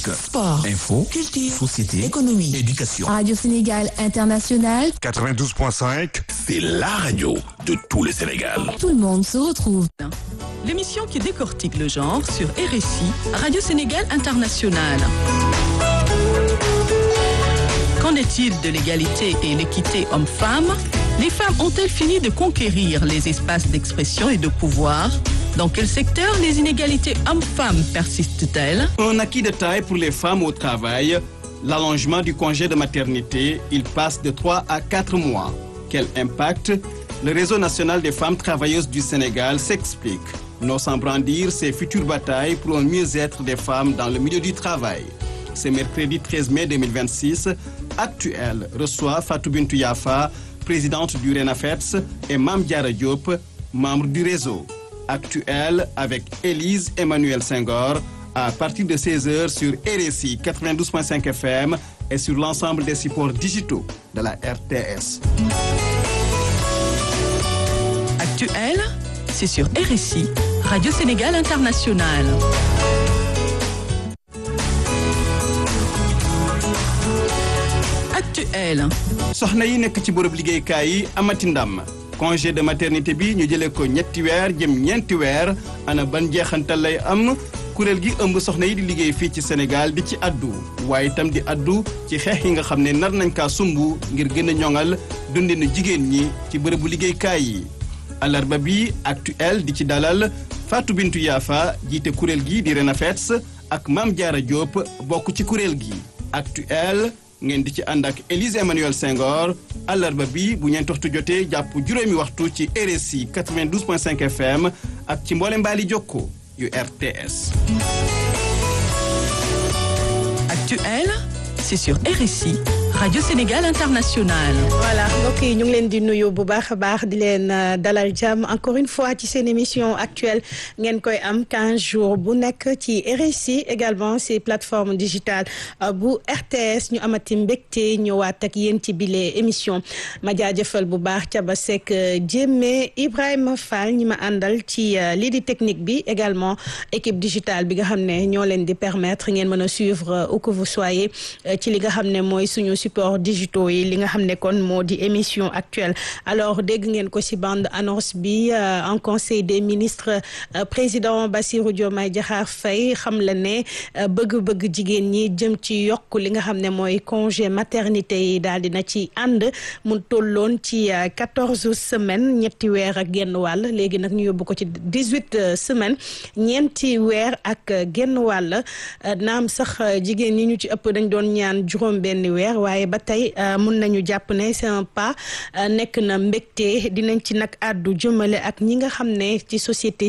sport, info, culture, société, économie, éducation. Radio Sénégal International, 92.5, C'est la radio de tout le Sénégal. tout le monde se retrouve. L'émission qui décortique le genre sur RSI, Radio Sénégal International. Qu'en est-il de l'égalité et l'équité homme-femme Les femmes ont-elles fini de conquérir les espaces d'expression et de pouvoir Dans quel secteur les inégalités hommes-femmes persistent-elles Un acquis de taille pour les femmes au travail, l'allongement du congé de maternité, il passe de 3 à 4 mois. Quel impact Le réseau national des femmes travailleuses du Sénégal s'explique, non sans brandir ses futures batailles pour un mieux-être des femmes dans le milieu du travail. Ce mercredi 13 mai 2026, Actuel reçoit Fatou Bintou Yafa, présidente du RENAFETS, et Mam Diara Diop, membre du réseau. Actuel avec Élise Emmanuel Senghor à partir de 16h sur RSI 92.5 FM et sur l'ensemble des supports digitaux de la RTS. Actuel, c'est sur RSI, Radio Sénégal International. Actuel, soxna yi nekk ci bërëb liggéeykaay yi amati ndam congé de maternité bi ñu jëlee ko ñetti weer jëm ñeenti weer ana ban jeexantal lay am kuréel gi ëmb soxna yi di liggéey fii ci Sénégal di ci addu waaye itam di addu ci xeex yi nga xam ne nar nañ kaa sumb ngir gën a ñoŋal dundinu jigéen ñi ci bërëbu liggéeykaay yi alarba bi actuel di ci dalal Fatou Bintou Yafa jiite kuréel gi di Renafets ak Mame Diarra Diop bokk ci kuréel gi actuel ngeen di ci ànd ak Élise Emmanuel Senghor àllarba bi bu ñeent waxtu jotee jàpp juróomi waxtu ci RSI 92.5 FM ak ci mboole mbaali jokko yu RTS. Actuel, c'est sur RSI, Radio Sénégal International. voilà mbokk yi ñu ngi leen di nuyu bu baax a baax di leen dalal jàmm encore une fois ci seen émission actuelle ngeen koy am 15 jours bu nekk ci RSI également ci plateforme digitale bu RTS ñu amati mbégte ñëwaat ak yéen ci bile émission ma jaajëfal bu baax Thiaba Seck Jémé Ibrahima Fall ñi ma àndal ci lii di technique bi également équipe digitale bi nga xam ne ñoo leen di permettre ngeen mën a suivre où que vous soyez ci li nga xam ne mooy suñu support digitaux yi li nga xam ne kon moo di émission actuelle alors dégg ngeen ko ci bande annonce bi en conseil des ministres président Bassirou Diomaye Diakhar Faye xam la ne bëgg-bëgg jigéen ñi jëm ci yokk li nga xam ne mooy congé maternité yi daal dina ci ànd mu tolloon ci quatorze semaines ñetti weer ak genn wàll léegi nag ñu yóbbu ko ci dix-huit semaines ñeenti weer ak genn wàll naam sax jigéen ñi ñu ci ëpp dañ doon ñaan juróom benn weer waaye ba tey mun nañu jàpp ne c'est un pas nekk na mbégte dinañ ci nag àddu jëmale ak ñi nga xam ne ci société